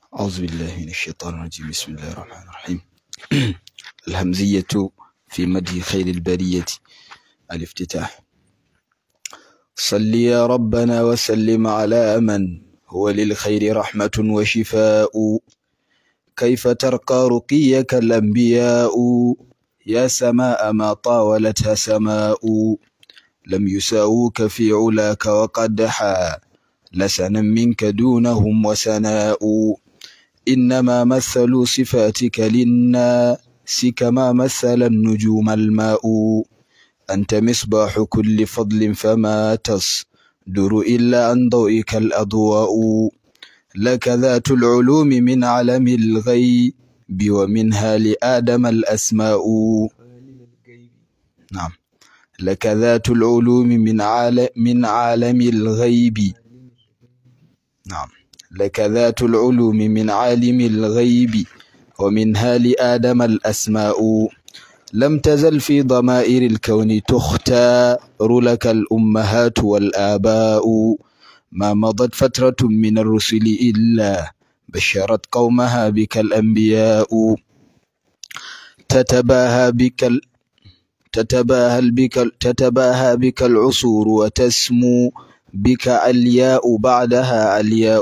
أعوذ بالله من الشيطان الرجيم بسم الله الرحمن الرحيم الهمزية في مدح خير البرية الافتتاح صل يا ربنا وسلم على من هو للخير رحمة وشفاء كيف ترقى رقيك الأنبياء يا سماء ما طاولتها سماء لم يساووك في علاك وقد حا لسنا منك دونهم وسناء إنما مثلوا صفاتك للناس كما مثل النجوم الماء أنت مصباح كل فضل فما تصدر إلا عن ضوئك الأضواء لك ذات العلوم من علم الغيب ومنها لآدم الأسماء نعم لك ذات العلوم من عالم من عالم الغيب نعم لك ذات العلوم من عالم الغيب ومنها لآدم الأسماء لم تزل في ضمائر الكون تختار لك الأمهات والآباء ما مضت فترة من الرسل إلا بشرت قومها بك الأنبياء تتباهى بك ال... تتباهى بك تتباهى بك العصور وتسمو بك علياء بعدها علياء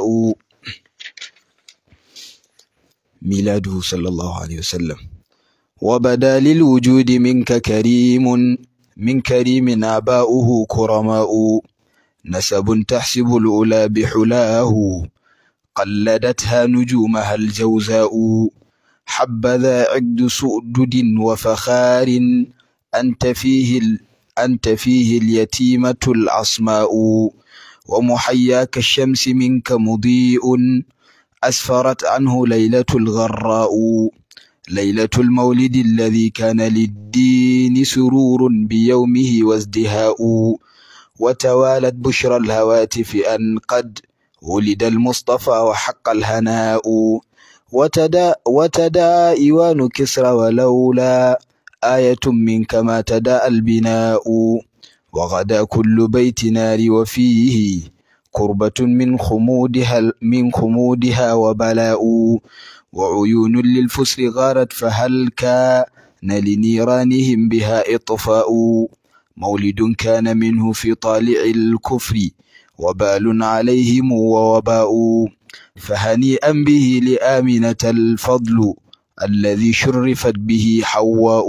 ميلاده صلى الله عليه وسلم وبدا للوجود منك كريم من كريم آباؤه كرماء نسب تحسب الأولى بحلاه قلدتها نجومها الجوزاء حبذا عقد سؤدد وفخار أنت فيه ال... أنت فيه اليتيمة العصماء ومحياك الشمس منك مضيء أسفرت عنه ليلة الغراء ليلة المولد الذي كان للدين سرور بيومه وازدهاء وتوالت بشرى الهواتف أن قد ولد المصطفى وحق الهناء وتدا وتدا إيوان كسرى ولولا آية منك ما تدا البناء وغدا كل بيت نار وفيه كربة من خمودها من خمودها وبلاء وعيون للفسر غارت فهل كان لنيرانهم بها إطفاء مولد كان منه في طالع الكفر وبال عليهم ووباء فهنيئا به لآمنة الفضل الذي شرفت به حواء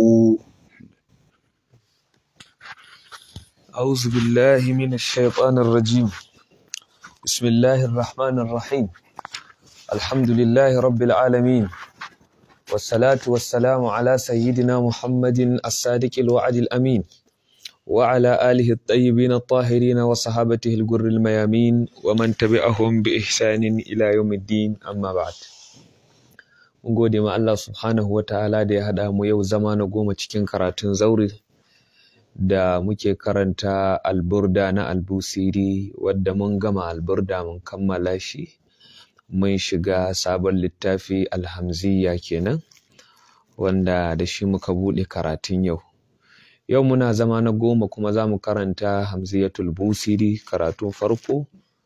أعوذ بالله من الشيطان الرجيم بسم الله الرحمن الرحيم الحمد لله رب العالمين والصلاة والسلام على سيدنا محمد الصادق الوعد الأمين وعلى آله الطيبين الطاهرين وصحابته الجر الميامين ومن تبعهم بإحسان إلى يوم الدين أما بعد mun gode ma Allah subhanahu wa ta'ala da ya haɗa mu yau zama na goma cikin karatun zauri da muke karanta alburda na albusiri wadda mun gama alburda mun kammala shi mun shiga sabon littafi alhamziya kenan wanda da shi muka buɗe karatun yau yau muna zama na goma kuma za mu karanta hamziyatul busiri karatun farko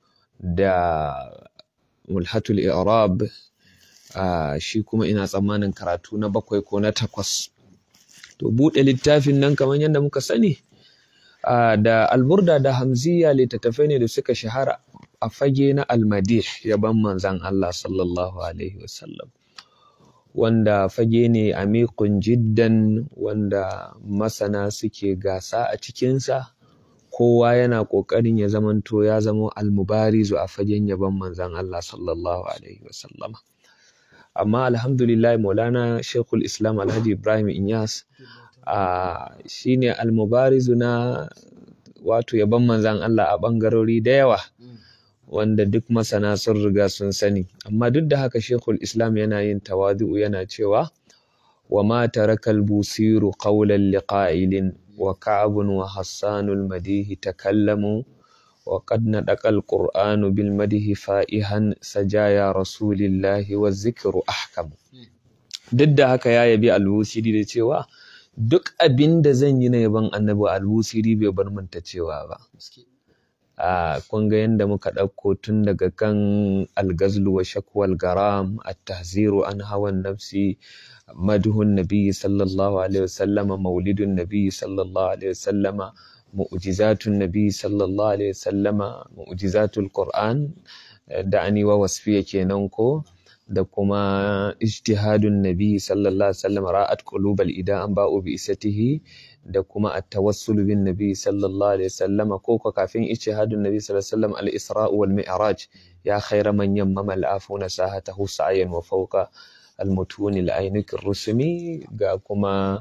da mulhatul i'rab Uh, shi kuma ina tsammanin karatu na bakwai ko na takwas to buɗe littafin nan kamar yadda muka sani uh, da alburda da hamziya littattafai ne da suka shahara a fage na almadih yaban manzan Allah sallallahu alaihi wasallam wanda fage ne amikun jiddan wanda masana suke gasa a cikinsa kowa yana ƙoƙarin ya zamanto ya zama almubarizu a fagen yaban manzan Allah sallallahu alaihi wasallama amma alhamdulillah maulana shekul islam alhaji ibrahim inyas a shine almubarizu na wato yaban manzan allah a ɓangarori da yawa wanda duk masana sun riga sun sani amma duk da haka shekul islam yana yin tawadu'u yana cewa wa ma taraka busiru qawlan liqa'ilin wa ka'abun wa hassanul madihi takallamu وقد ندق القرآن بالمده فائها سجايا رسول الله والذكر أحكم duk da haka ya yabi albusiri da cewa duk abin da zan yi na yaban annabi albusiri bai bar manta cewa ba kun ga yadda muka ɗauko tun daga kan algazlu wa shakwal garam at-tahziru an hawan nafsi madhun nabiyyi sallallahu alaihi wasallama maulidun nabiyyi sallallahu alaihi wasallama mu'jizatun nabiyyi sallallahu alaihi wasallama mu'jizatul qur'an da ani wa wasfiya kenan ko da kuma ijtihadun nabi sallallahu alaihi wasallam ra'at qulubal ida an ba'u bi isatihi da kuma at-tawassul bin nabi sallallahu alaihi wasallam ko ko kafin ijtihadun nabi sallallahu alaihi wasallam al-isra wal mi'raj ya khayra man yammama al-afuna sahatahu sa'yan wa fawqa al-mutun al-aynik ar-rusmi ga kuma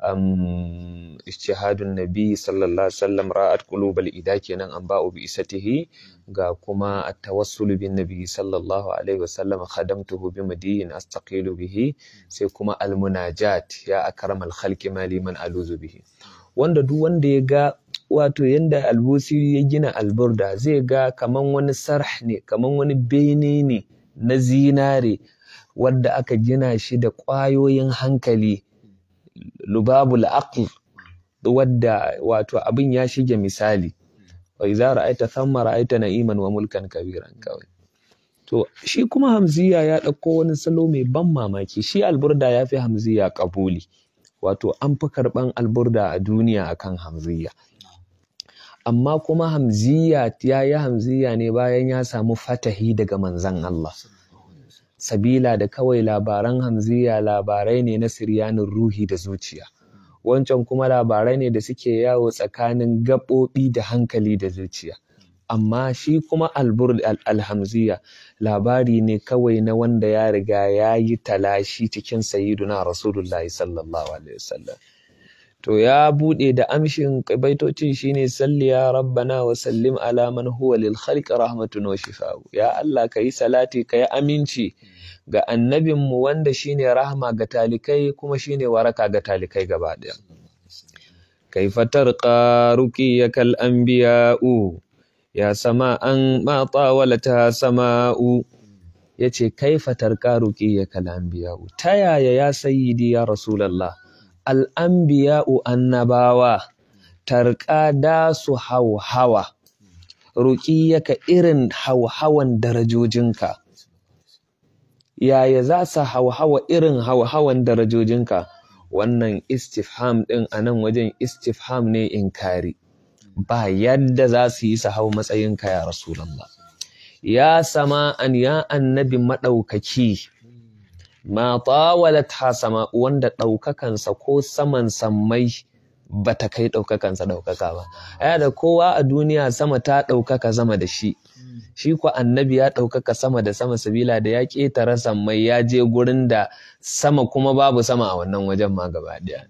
um, ijtihadun nabi sallallahu alaihi wasallam ra'at qulubal ida kenan an ba'u bi isatihi ga kuma at-tawassul bin nabi sallallahu alaihi wasallam khadamtuhu bi madiyin astaqilu bihi sai kuma al-munajat ya akramal khalqi mali man aluzu bihi wanda duk wanda ya ga wato yanda albusiri ya gina alburda zai ga kaman wani sarh ne kaman wani bene ne na zinare wanda aka gina shi da ƙwayoyin hankali lubabul aql wadda wato abin ya shige misali wa idza ra'aita thamma ra'aita na'iman wa mulkan kabiran kawai to shi kuma hamziya ya ɗauko wani salo mai ban mamaki shi alburda ya fi hamziya kabuli wato an fi karɓan alburda a duniya akan hamziya amma kuma hamziya ya yi hamziya ne bayan ya samu fatahi daga manzan Allah sabila da kawai labaran hamziya labarai ne na siryanin ruhi da zuciya wancan kuma labarai ne da suke yawo tsakanin gaɓoɓi da hankali da zuciya amma shi kuma alhamziya labari ne kawai na wanda ya riga ya yi talashi cikin sayiduna rasulullahi sallallahu alaihi wasallam to ya buɗe da amshin baitocin shine salli ya rabbana wa sallim ala man huwa lil khalqi rahmatun wa shifa'u ya Allah kayi salati kayi aminci ga annabinmu wanda shine rahma ga talikai kuma shine waraka ga talikai gaba ɗaya. Kaifa tarqa ruqiyakal anbiya'u ya sama'an ma tawalata sama'u yace kaifa tarqa ruqiyakal anbiya'u ta yaya ya sayyidi ya rasulullah al anbiya'u annabawa tarqa da su hauhawa ruqiyaka irin hauhawan darajojinka yaya za su hauhawa irin hauhawan darajojinka wannan istifham ɗin a nan wajen istifham ne inkari ba yadda za su yi su hau matsayinka ya rasulallah ya sama an ya annabi maɗaukaki ma tawalat ha sama wanda ɗaukakansa ko saman sammai ba ta kai ɗaukakansa ɗaukaka ba ya da kowa a duniya sama ta ɗaukaka sama da shi shi ku annabi ya ɗaukaka sama da sama sabila da ya ƙetare sammai ya je gurin da sama kuma babu sama a wannan wajen ma gaba ɗaya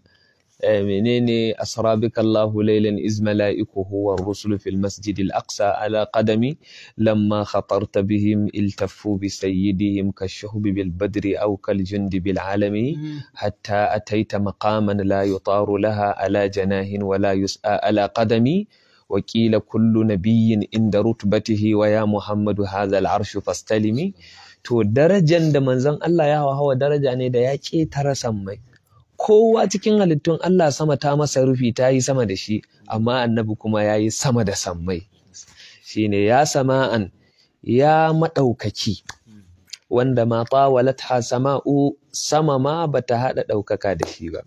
menene asrabika Allahu laylan iz mala'ikuhu war rusul fil masjid al aqsa ala qadami lamma khatarta bihim iltaffu bi sayyidihim kashuhbi bil badri aw kal jundi bil alami hatta ataita maqaman la yutaru laha ala janahin wa la yus'a ala qadami وقيل كل نبي عند رتبته ويا محمد هذا العرش فاستلمي to darajan da manzon Allah ya hawa daraja ne da ya ƙetare sammai kowa cikin halittun Allah sama ta masa rufi ta yi sama da shi amma annabi kuma ya yi sama da sammai shine ya sama'an ya maɗaukaki wanda ma tawalat ha sama'u sama ma bata haɗa ɗaukaka da shi ba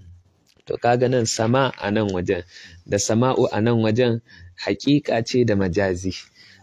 to kaga nan sama a nan wajen da sama'u a nan wajen haƙiƙa ce da majazi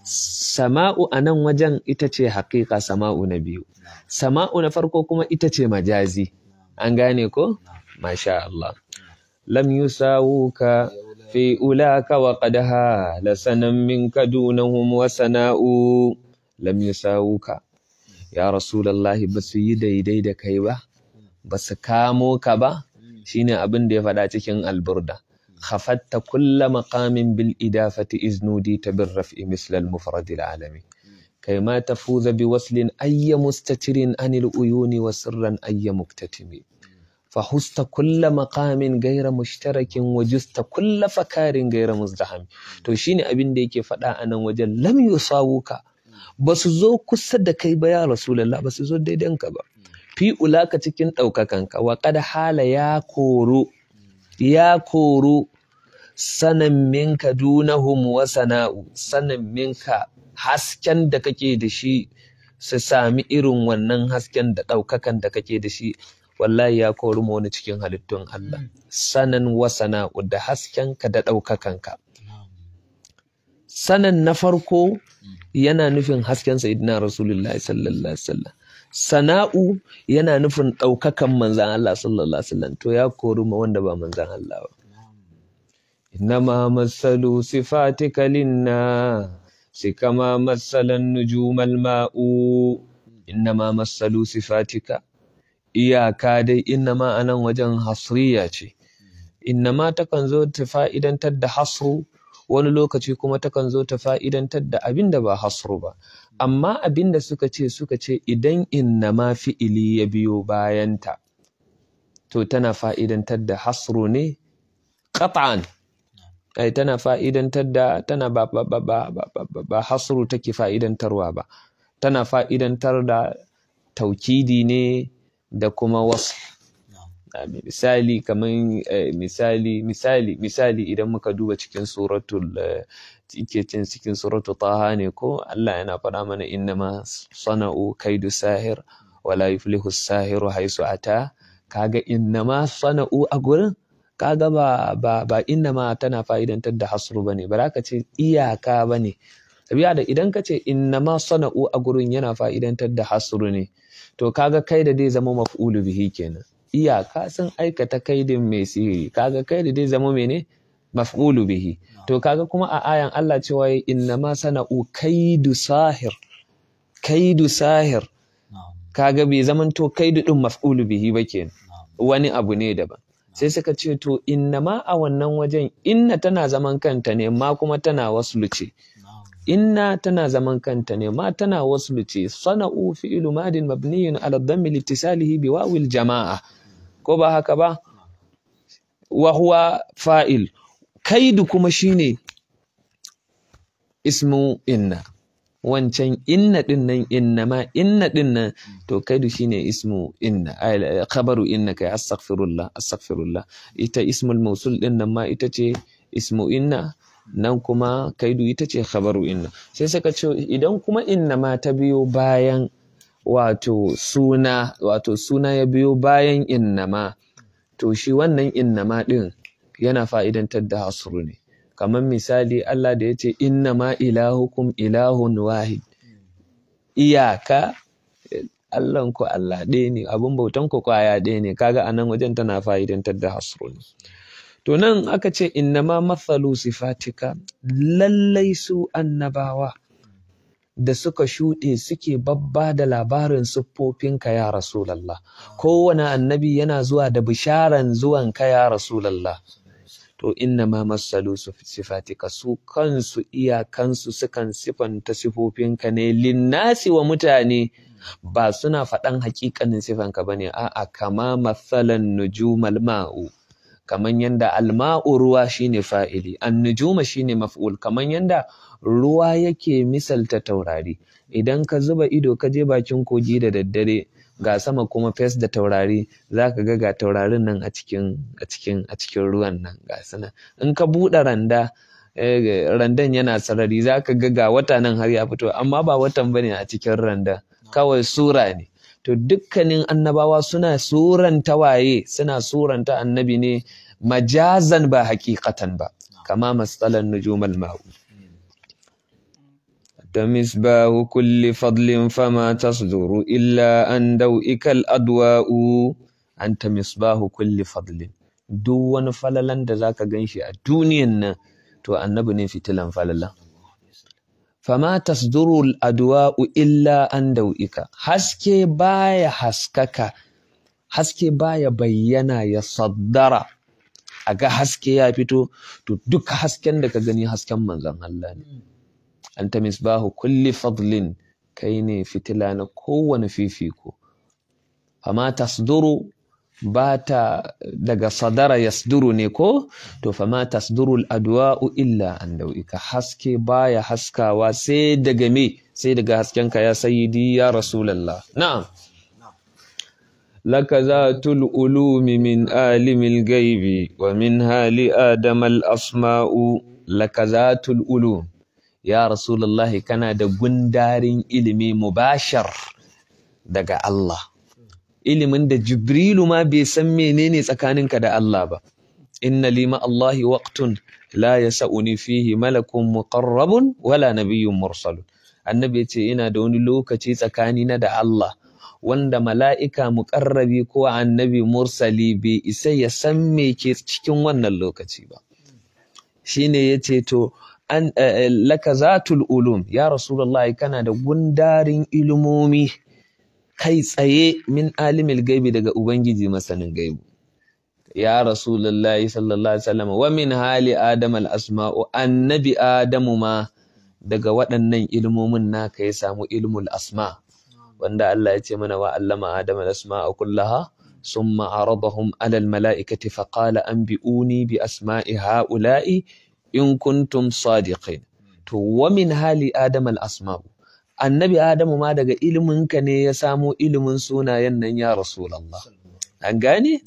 sama'u a nan wajen ita ce haƙiƙa sama'u na biyu sama'u na farko kuma ita ce majazi an gane ko masha Allah lam yusawuka fi ulaka wa qad hala sanan minka dunahum wa sana'u lam yusawuka ya rasulullahi basu yi daidai da kai ba basu kamo ka ba shine abin da ya faɗa cikin alburda khafatta kulla maqamin bil idafati iznudi tabir raf'i misl al mufrad al alami kai ma tafuza bi waslin ayya mustatirin anil uyuni wa sirran ayya muktatimi فحست كل مقام غير مشترك وجست كل فكار غير مزدحم to shine abin da yake faɗa a nan wajen lam yusawuka basu zo kusa da kai ba ya rasulullah basu zo daidanka ba fi ulaka cikin ɗaukakanka wa qad hala ya koro ya koro sanan minka dunahum wa sana'u sanan minka hasken da kake da shi su sami irin wannan hasken da ɗaukakan da kake da shi wallahi ya kori mu wani cikin halittun Allah sanan wa sana'u da haskenka da ɗaukakanka sanan na farko yana nufin hasken sayyidina rasulullahi sallallahu alaihi wasallam sana'u yana nufin ɗaukakan manzan Allah sallallahu alaihi wasallam to ya kori ma wanda ba manzan Allah ba innama masalu sifatika linna si kama masalan nujumal ma'u innama masalu sifatika iyaka dai innama anan wajen hasriya ce innama takan zo ta fa'idantar da hasru wani lokaci kuma takan zo ta fa'idantar da abin da ba hasru ba amma abin da suka ce suka ce idan innama fi'ili ya biyo bayanta to tana fa'idantar da hasru ne qat'an ai tana fa'idantar da tana ba ba ba ba ba, ba, ba, ba hasru take fa'idantarwa ba tana fa'idantar da taukidi ne da kuma wasu misali kaman misali misali misali idan muka duba cikin suratul cikin cikin suratul taha ne ko Allah yana faɗa mana innama sana'u kaidu sahir wala yuflihu sahiru haisu ata kaga innama sana'u a gurin kaga ba ba ba innama tana fa'idantar da hasru bane ba za ka ce iyaka bane sabiya da idan ka ce innama sana'u a gurin yana fa'idantar da hasru ne to kaga kai da dai zama maf'ulu bihi kenan iyaka sun aikata kaidin mai sihiri kaga kai da dai zama mene maf'ulu bihi to kaga kuma a ayan Allah cewa innama sana'u kaidu sahir kaidu sahir kaga bai zaman to kaidu din maf'ulu bihi ba kenan wani abu ne daban sai suka ce to innama a wannan wajen inna tana zaman kanta ne ma kuma tana waslu ce inna tana zaman kanta ne ma tana waslu ce sana'u fi'lu madin mabniyun ala dhammi litisalihi bi wawil jama'a ko ba haka ba wa huwa fa'il kaidu kuma shine ismu inna wancan inna din nan inna ma inna din nan to kaidu shine ismu inna khabaru inna kai astaghfirullah astaghfirullah ita ismul mausul din nan ma ita ce ismu inna nan kuma kaidu ita ce khabaru inna sai suka ce idan kuma inna ma ta biyo bayan wato suna wato suna ya biyo bayan inna ma to shi wannan inna ma din yana fa'idantar da hasru ne kamar misali Allah da ya ce inna ma ilahukum ilahun wahid iyaka Allahn ku Allah ɗaya ne abin bautan ku kwaya ɗaya ne kaga anan wajen tana fa'idantar da hasru ne to nan aka ce inna ma mathalu sifatika lallai su annabawa da suka shuɗe suke babba da labarin siffofinka ya Rasulallah kowane annabi yana zuwa da bisharan zuwanka ya Rasulallah to inna ma masalu sifatika su kansu iyakansu sukan sifanta sifofinka ne linnasi wa mutane ba suna faɗan hakikanin sifanka bane a'a kama mathalan nujumal ma'u kaman yanda alma'u ruwa shine fa'ili annujuma shine maf'ul kaman yanda ruwa yake misalta taurari idan ka zuba ido ka je bakin kogi da daddare ga sama kuma fes da taurari za ka ga ga taurarin nan a cikin a cikin a cikin ruwan nan ga suna in ka buɗe randa randan yana sarari za ka ga ga wata nan har ya fito amma ba watan bane a cikin randa kawai sura ne to dukkanin annabawa suna suranta waye suna suranta annabi ne majazan ba hakikatan ba kama masalan nujumal ma'u تمسباه كل فضل فما تصدر إلا أن دوئك الأدواء أنت مصباح كل فضل duk wani falalan da zaka gan shi a duniyan nan to annabi ne fitilan falala fama tasduru adwa'u illa an dau'ika haske baya haskaka haske baya bayyana ya saddara a ga haske ya fito to duk hasken da ka gani hasken manzon Allah ne anta misbahu kulli fadlin kai ne fitila na kowane fifiko fama tasduru ba ta daga sadara yasduru ne ko to fama tasduru adwa'u illa an dau'ika haske baya haskawa sai daga me sai daga haskenka ya sayyidi ya rasulullah na'am لك ذات العلوم من عالم الغيب ومنها لآدم الأسماء لك ذات العلوم يا رسول الله كان da gundarin ilimi mubashar daga Allah ilimin da Jibrilu ma bai san menene tsakaninka da Allah ba inna lima Allahi waqtun la yasa'uni fihi malakun muqarrabun wala nabiyyun mursalun annabi yace ina da wani lokaci tsakanina da Allah wanda mala'ika muƙarrabi ko annabi mursali bai isa ya san me ke cikin wannan lokaci ba. Shi ne ya ce, To, an laka zatul ulum, ya Rasulallah kana da gundarin ilimomi kai tsaye min alimil gaibi daga Ubangiji masanin gaibu. Ya Rasulallah sallallahu Alaihi wasallam wa min hali Adam al-asma'u annabi Adamu ma daga waɗannan ilmomin naka ya samu ilmul asma' wanda Allah ya ce mana wa allama Adam al-asma'a kullaha summa aradahum 'ala al-mala'ikati fa qala anbi'uni bi asma'i ha'ula'i in kuntum sadiqin to wa min hali Adam al-asma'u annabi Adamu ma daga iliminka ne ya samo ilimin sunayen nan ya rasulullah an gane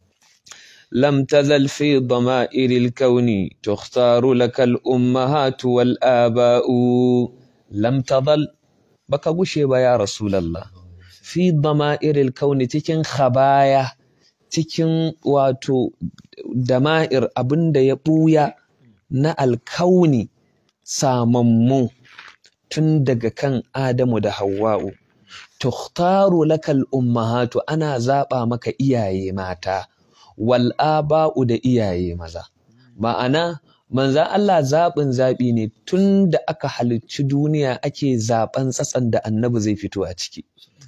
لم تزل في ضمائر الكون تختار لك الأمهات والآباء لم تظل baka gushe ba ya Rasulallah fi dama'iril kauni cikin khabaya cikin wato dama'ir abinda ya ɓuya na alkauni samammu tun daga kan Adamu da Hawwa'u tukhtaru lakal ummahatu ana zaɓa maka iyaye mata wal aba'u da iyaye maza ma'ana manzan Allah zaɓin zaɓi ne tun da aka halicci duniya ake zaɓen tsatsan da annabi zai fito a ciki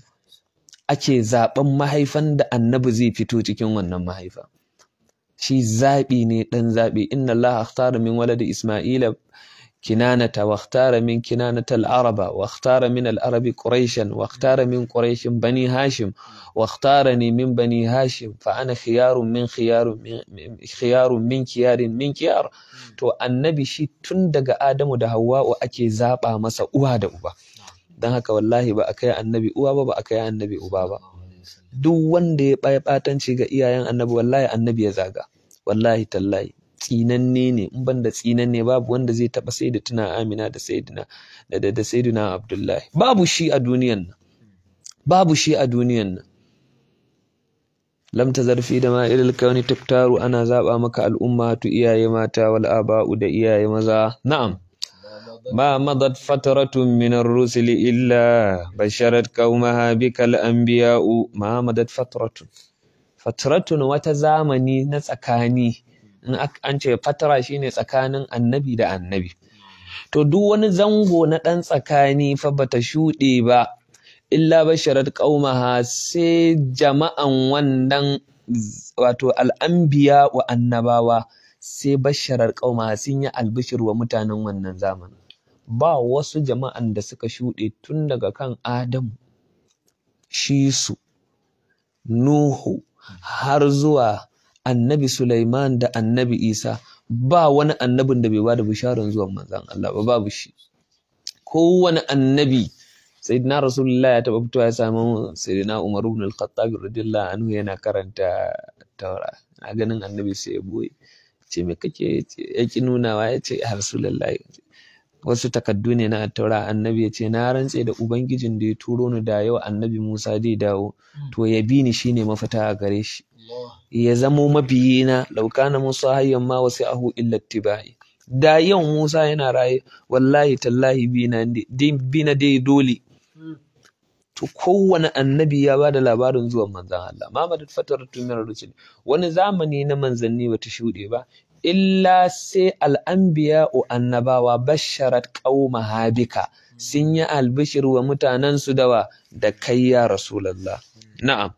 ake zaɓen mahaifan da annabi zai fito cikin wannan mahaifa shi zaɓi ne ɗan zaɓi inna Allah akhtara min waladi Isma'ila kinanata wa akhtara min kinanata al-araba wa akhtara min al-arabi quraishan wa akhtara min quraishin bani hashim wa akhtarani min bani hashim fa ana khiyarun min khiyarun min khiyarun min kiyarin min kiyar to annabi shi tun daga Adamu da Hawwa'u ake zaba masa uwa da uba dan haka wallahi ba a kai annabi uwa ba ba a kai annabi uba ba duk wanda ya ɓaya ɓatanci ga iyayen annabi wallahi annabi ya zaga wallahi tallahi tsinanne ne in ban da tsinanne babu wanda zai taɓa sai da tuna amina da sayyidina da da, da sayyidina abdullahi babu shi a duniyan nan babu shi a duniyan nan lam tazar fi da ma'ilil kauni tuktaru ana zaba maka al'umma tu iyaye mata wal aba'u da iyaye maza na'am ما مضت فترة من الرسل إلا بشرت قومها بك الأنبياء ما مضت فترة فترة وتزامني نسكاني in an ce fatara shine tsakanin annabi da annabi to duk wani zango na ɗan tsakani fa bata shuɗe ba illa basharat qaumaha sai jama'an wannan wato al'anbiya wa annabawa sai basharar qaumaha sun yi albishir wa mutanen wannan zamanin ba wasu jama'an da suka shuɗe tun daga kan Adamu Shisu Nuhu har zuwa annabi Sulaiman da annabi Isa ba wani annabin da bai ba da bisharar zuwan manzan Allah ba babu shi kowane annabi sayyidina rasulullah ya taɓa fitowa ya samu sayyidina Umar ibn al-Khattab radiyallahu anhu yana karanta taura na ganin annabi sai ya boye ce me kake ya ki nunawa ya ce ya rasulullah wasu takaddu ne na taura annabi ya ce na rantse da ubangijin da ya turo ni da yau annabi Musa zai dawo to ya bi ni shine mafita a gare shi ya zamo mabiyina laukana Musa hayyan ma wasu ahu illa tibai da yau Musa yana raye wallahi tallahi bina dai dole to kowane annabi ya bada labarin zuwan manzan Allah ma madat fataratu min rusul wani zamani na manzanni bata shuɗe ba illa sai al'anbiya o annabawa basharat qauma habika sun yi albishir wa mutanen su dawa da kai ya rasulullah na'am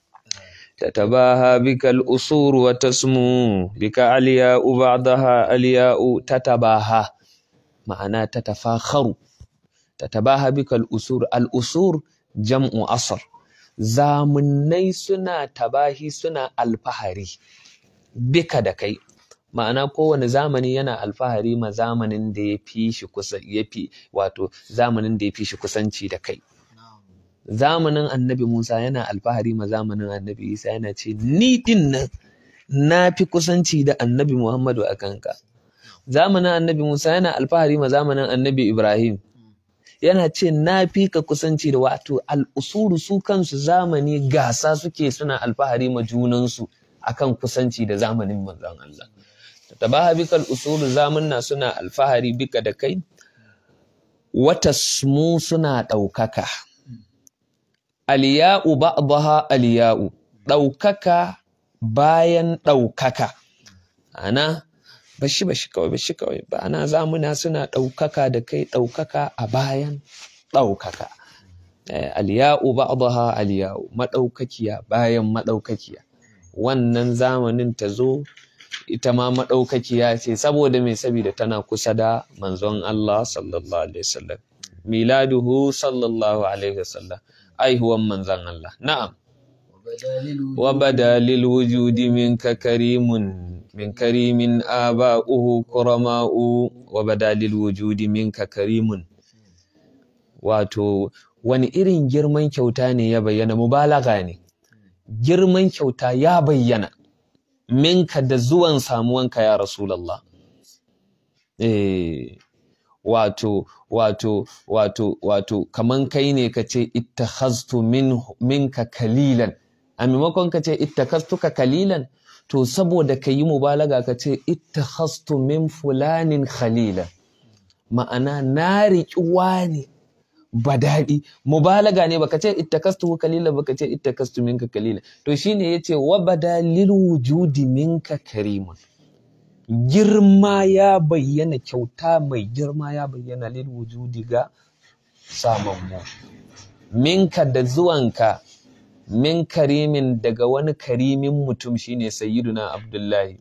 تتباهى بك الأصول وتسمو بك علياء بعضها علياء تتباهى معناه تتفاخر تتباهى بك الأصول الأصول جمع أصر zamunai suna tabahi suna alfahari bika da kai ma'ana kowane zamani yana alfahari ma zamanin da ya fi shi kusa ya fi wato zamanin da ya fi shi kusanci da kai zamanin annabi Musa yana alfahari ma zamanin annabi Isa yana ce ni din nan na fi kusanci da annabi Muhammadu a kanka zamanin annabi Musa yana alfahari ma zamanin annabi Ibrahim yana ce na fi ka kusanci da wato al'usuru su kansu zamani gasa suke suna alfahari ma junansu akan kusanci da zamanin manzon Allah tabaha bikal usulu zamanna suna alfahari bika da kai wata mu suna ɗaukaka aliya'u ba'daha aliya'u ɗaukaka bayan ɗaukaka ana bashi bashi kawai bashi kawai ba ana zamuna suna ɗaukaka da kai ɗaukaka a bayan ɗaukaka aliya'u ba'daha aliya'u maɗaukakiya bayan maɗaukakiya wannan zamanin ta zo ita ma maɗaukakiya ce saboda mai sabida tana kusa da manzon Allah sallallahu alaihi wasallam miladuhu sallallahu alaihi wasallam aihuwan manzon Allah na'am wa badalil wujudi minka karimun min karimin aba'uhu kurama'u wa badalil wujudi minka karimun wato wani irin girman kyauta ne ya bayyana mubalaga ne girman kyauta ya bayyana minka da zuwan samuwanka ya rasulallah eh wato wato wato wato kaman kai ne ka ce ittakhaztu min minka kalilan a maimakon ka ce ittakhaztuka kalilan to saboda ka yi mubalaga ka ce ittakhaztu min fulanin khalilan ma'ana na riƙi wani ba daɗi mubalaga ne baka ce ittakastu kalila baka ce ittakastu minka kalila to shine yace wa badalil wujudi minka karimun girma ya bayyana kyauta mai girma ya bayyana lil wujudi ga samammu minka da zuwanka min karimin daga wani karimin mutum shine sayyiduna abdullahi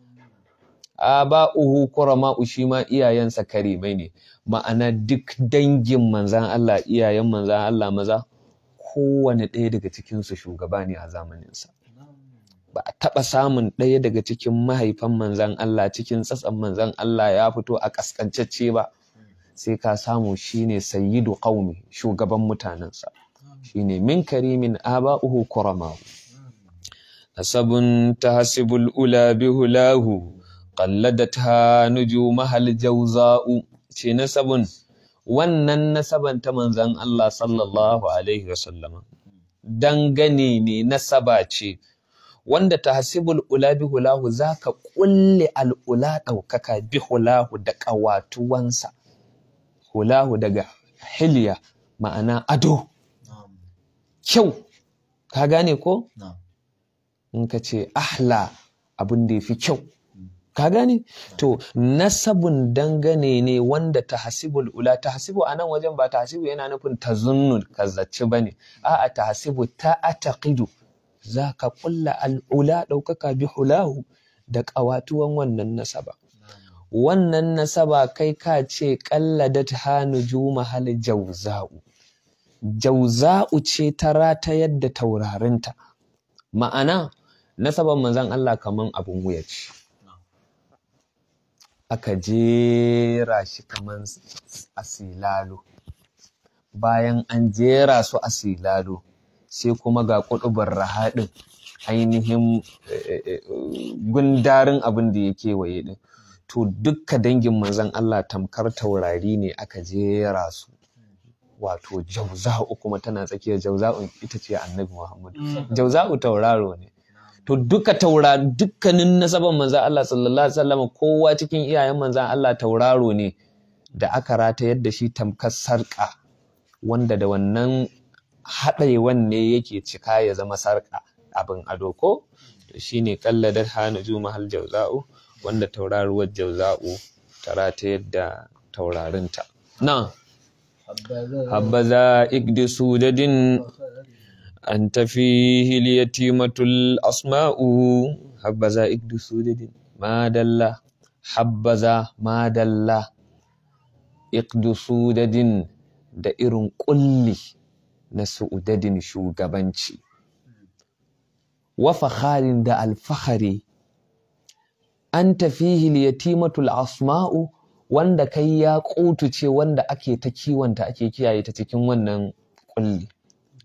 aba'uhu kurama'u shi ma iyayensa karimai ne ma'ana duk dangin manzan Allah iyayen manzan Allah maza kowane ɗaya daga cikinsu shugaba ne a zamaninsa ba a taɓa samun ɗaya daga cikin mahaifan manzan Allah cikin tsatsan manzan Allah ya fito a ƙasƙancacce ba sai ka samu shine sayyidu qaumi shugaban mutanensa shine min karimin aba'uhu kurama'u nasabun tahsibul ula bihulahu qalladatha nujumahal jawza'u ce nasabun wannan nasaban ta manzan Allah sallallahu alaihi wasallam dangane ne nasaba ce wanda tahsibul ula bihulahu zaka kulle al'ula daukaka bihulahu da kawatuwansa hulahu daga hilya ma'ana ado kyau ka gane ko in ka ce ahla abin da ya fi kyau ka gane to nasabun dangane ne wanda tahsibul ula tahsibu a nan wajen ba tahsibu yana nufin tazunnun kazzaci bane a'a tahsibu ta ataqidu zaka kulla al'ula daukaka bi hulahu da ƙawatuwan wannan nasaba wannan nasaba kai ka ce qalladat hanuju mahal jauza'u jauza'u ce ta ratayar da taurarinta ma'ana nasaban manzon Allah kaman abun wuya ce aka jera shi kaman a silalo bayan an jera su a silalo sai kuma ga kuɗubar rahaɗin ainihin gundarin abin da ya kewaye ɗin to dukka dangin manzon Allah tamkar taurari ne aka jera su wato jauza'u kuma tana tsakiyar jauza'u ita ce annabi Muhammadu jauza'u tauraro ne to duka taura dukkanin nasaban manzan Allah sallallahu alaihi wasallam kowa cikin iyayen manzan Allah tauraro ne da aka ratayar da shi tamkar sarƙa wanda da wannan haɗewan ne yake cika ya zama sarƙa abin ado ko to shine kalladar hana juma hal jauza'u wanda tauraruwar jauza'u ta ratayar da taurarinta na habbaza igdi sudadin أنت فيه اليتيمة الأسماء حبذا إكد سودد ما دل حبذا ما دل إكد سودد da irin ƙulli na su'udadin shugabanci wa fakharin da alfahari an tafihi yatimatul asma'u wanda kai ya ce wanda ake ta kiwonta ake kiyaye ta cikin wannan ƙulli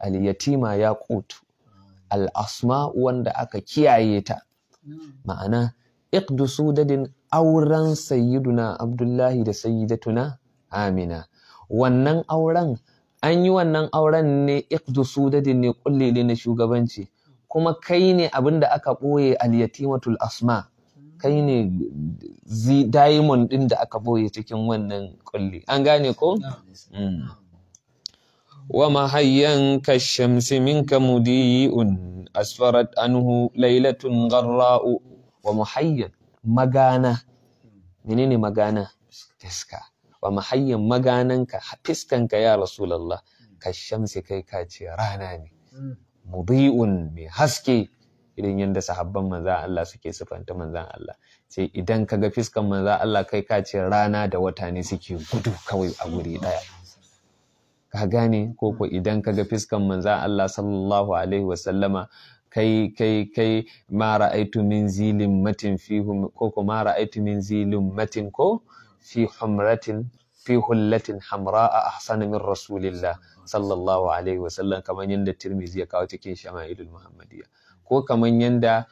al-yatima yaqut al-asma wanda aka kiyaye ta ma'ana iqdu sudadin auren sayyiduna abdullahi da sayyidatuna amina wannan auren an yi wannan auren ne iqdu sudadin ne kulle ne na shugabanci kuma kai ne abinda aka ɓoye al-yatimatul asma kai ne diamond ɗin da aka ɓoye cikin wannan kulli an gane ko Mm. wa mahayyan kashamsi minka mudi'un asfarat anhu lailatun gharra'u wa muhayyan magana menene magana fiska wa mahayyan magananka fiskanka ya rasulullah kashamsi kai ka ce rana ne mudi'un mai haske irin yadda sahabban manzan Allah suke sifanta manzan Allah sai idan ka ga fiskan manzan Allah kai ka ce rana da wata ne suke gudu kawai a wuri ɗaya ka gane ko ko idan ka ga fiskan manzan Allah sallallahu alaihi wasallama kai kai kai ma ra'aitu min zilin matin fi ko ko ma ra'aitu min zilin matin ko fi humratin fi hullatin hamra'a ahsana min rasulillah sallallahu alaihi wasallam kamar yadda Tirmidhi ya kawo cikin Shama'ilul Muhammadiyya ko kamar yadda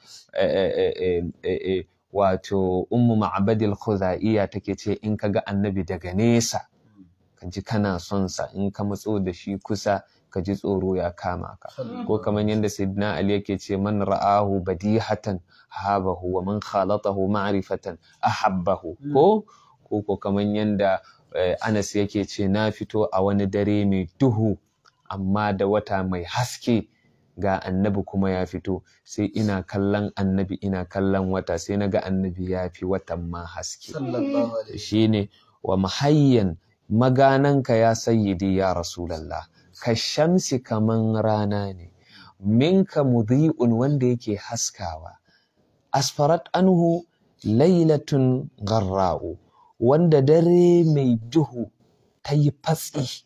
wato Ummu Ma'badil Khuzaiya take ce in kaga annabi daga nesa ka ji kana son sa in ka matso da shi kusa ka ji tsoro ya kama ka ko kamar yadda Sayyidina Ali yake ce man ra'ahu badihatan habahu wa man khalatahu ma'rifatan ahabbahu ko ko ko kamar yadda Anas yake ce na fito a wani dare mai duhu amma da wata mai haske ga annabi kuma ya fito sai ina kallon annabi ina kallon wata sai na ga annabi ya fi watan ma haske shine wa mahayyan magananka ya sayyidi ya rasulallah ka shamsi kaman rana ne minka mudhi'un wanda yake haskawa asfarat anhu lailatun garra'u wanda dare mai duhu ta yi fatsi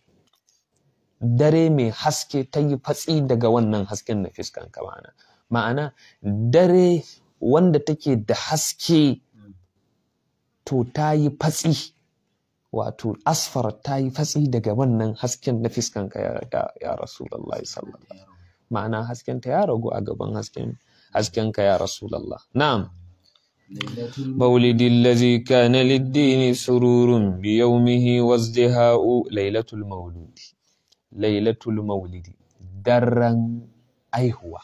dare mai haske ta yi fatsi daga wannan hasken na fiskan kamana ma'ana dare wanda take da haske to ta yi fatsi wato asfar ta yi fatsi daga wannan hasken na fiskan ka ya, ya, ya rasulallah sallallahu ma'ana hasken ta ya ragu a gaban hasken hasken ka ya rasulallah na'am مولد الذي كان للدين سرور بيومه وازدهاء ليلة المولود ليلة المولد درن أيهوة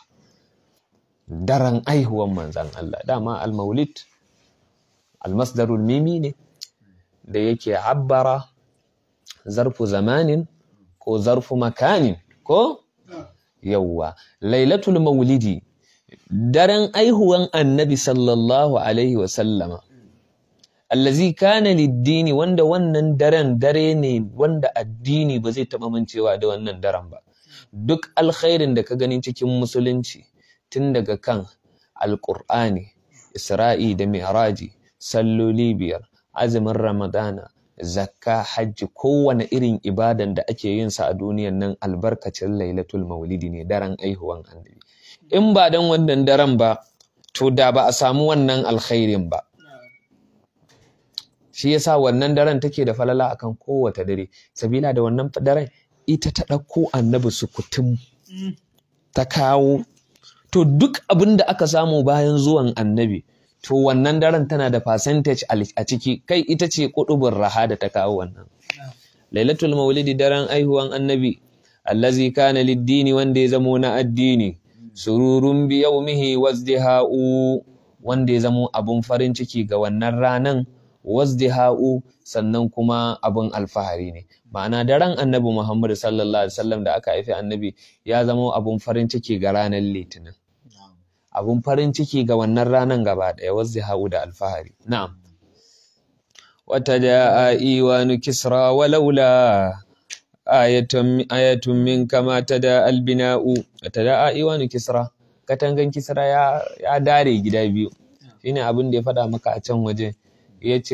درن أيهوة من زن الله داما المولد المصدر الميمي ne da yake abbara zarfu zamanin ko zarfu makanin ko yawwa lailatul maulidi daren aihuwan annabi sallallahu alaihi wasallama allazi kana liddini wanda wannan daren dare ne wanda addini ba zai taɓa mancewa da wannan daren ba duk alkhairin da ka gani cikin musulunci tun daga kan alƙur'ani isra'i da mi'raji salloli biyar azumin ramadana zakka hajji kowane irin ibadan da ake yin sa a duniyan nan albarkacin lailatul maulidi ne daren aihuwan annabi in ba dan wannan daren ba to da ba a samu wannan alkhairin ba shi yasa wannan daren take da falala akan kowace dare sabila da wannan daren ita ta ɗauko annabi sukutum ta kawo to duk abin da aka samu bayan zuwan annabi to wannan daren tana da percentage a ciki kai ita ce kudubin raha da ta kawo wannan lailatul maulidi daren aihuwan annabi allazi kana liddini wanda ya zamo na addini sururun bi yaumihi wazdiha'u wanda ya zamo abun farin ciki ga wannan ranan wazdiha'u sannan kuma abun alfahari ne ma'ana daren annabi Muhammad sallallahu alaihi wasallam da aka haifi annabi ya zamo abun farin ciki ga ranar litinin abun farin ciki ga wannan ranan gaba ɗaya wazdiha'u da alfahari na'am wata da iwanu kisra walaula ayatun ayatun min kama tada albina'u wata da iwanu kisra katangan kisra ya ya dare gida biyu shine abin da ya faɗa maka a can waje yace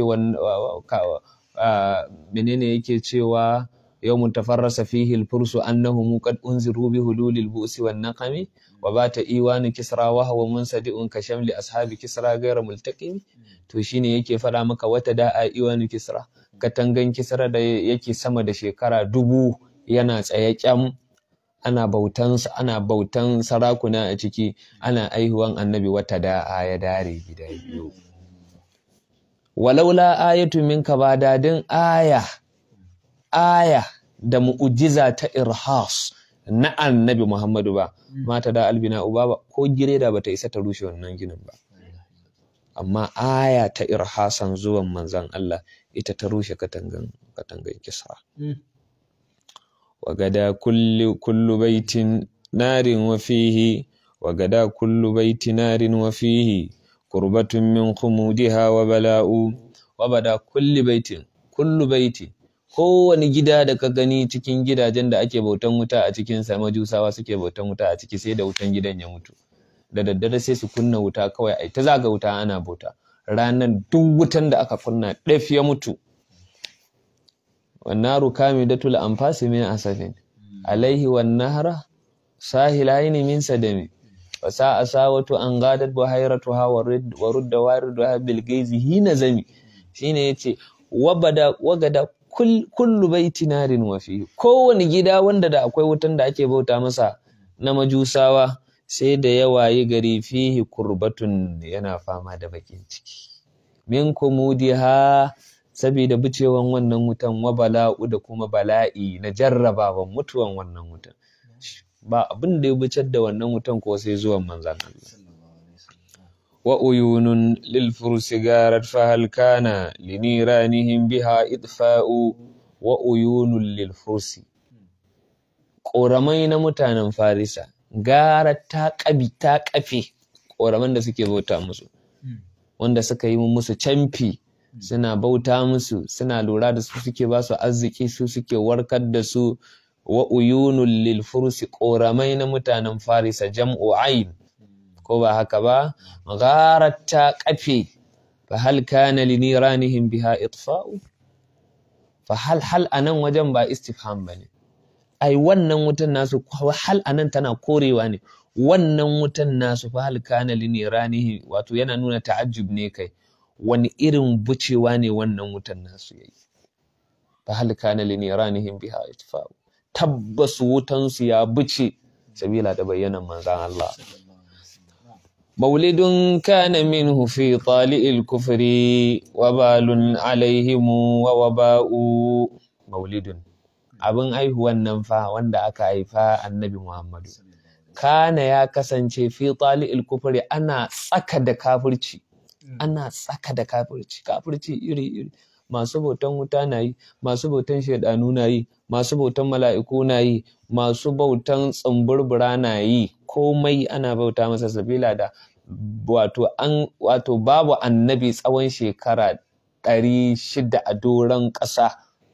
menene yake cewa yawmun tafarrasa fihi al-fursu annahum qad unziru bi hululil bu'si wan naqami wa bata iwanu kisra wa huwa munsadi'un ka shamli ashabi kisra ghayra multaqim to shine yake faɗa maka wata da'a iwanu kisra katangan kisra da yake sama da shekara dubu yana tsaye kyam ana bautan ana bautan sarakuna a ciki ana aihuwan annabi wata da'a ya dare gida biyu walaula ayatu minka ba dadin aya aya da mu'ujiza ta irhas na annabi Muhammadu ba mata da albina uba ba ko gireda bata isa ta rushe wannan ginin ba amma aya ta irhasan zuwan manzan Allah ita ta rushe katangan katangan kisra وغدا كل كل بيت نار وفيه وغدا كل بيت نار وفيه قربة من خمودها وبلاء وبدا كل بيت كل بيت kowane gida da ka gani cikin gidajen da ake bautan wuta a cikin sa majusawa suke bautan wuta a ciki sai da wutan gidan ya mutu da daddare sai su kunna wuta kawai ai ta zaga wuta ana bauta ranar duk wutan da aka kunna ɗaf ya mutu والنار كامدة الأنفاس من أسف عليه والنهر ساهلين من سدم وساء ساوة أن غادت بحيرتها ورد, ورد واردها بالجيز هنا زمي شين يتي وبدا وغدا كل كل بيت نار وفيه كون gida wanda da akwai wutan da ake bauta masa na majusawa sai da yawa yi gari fihi kurbatun yana fama da bakin ciki min kumudiha saboda bicewan wannan wutan wa bala'u da kuma bala'i na jarrabawan mutuwan wannan wutan ba abin da ya bicar da wannan wutan ko sai zuwan manzan Allah wa uyunun lil fursi garat fa hal kana liniranihim biha idfa'u wa uyunun lil fursi ƙoramai na mutanen farisa gara ta ƙabi ta ƙafe ƙoraman da suke bauta musu wanda suka yi musu camfi suna bauta musu suna lura da su suke ba su arziki su suke warkar da su wa uyunul lil fursi ƙoramai na mutanen farisa jam'u ain ko ba haka ba gharat ta kafe fa hal kana li niranihim biha itfa'u fa hal hal anan wajen ba istifham bane ai wannan wutan nasu hal anan tana korewa ne wannan wutan nasu fa hal kana li niranihi wato yana nuna ta'ajjub ne kai wani irin bucewa ne wannan wutan nasu yayi fa hal kana li niranihim biha itfa'u tabbas wutan su ya buce sabila da bayyanan manzon Allah maulidun kana minhu fi tali'il kufri wabalun alaihim wa waba'u maulidun abin aihuwan nan fa wanda aka haifa annabi Muhammadu kana ya kasance fi tali'il kufri ana tsaka da kafirci ana tsaka da kafirci kafirci iri-iri masu bautan wuta na yi masu bautan shaidanu na yi masu bautan mala'iku na yi masu bautan tsumburbura na yi komai ana bauta masa sabila da wato an wato babu annabi tsawon shekara ɗari shida a doron ƙasa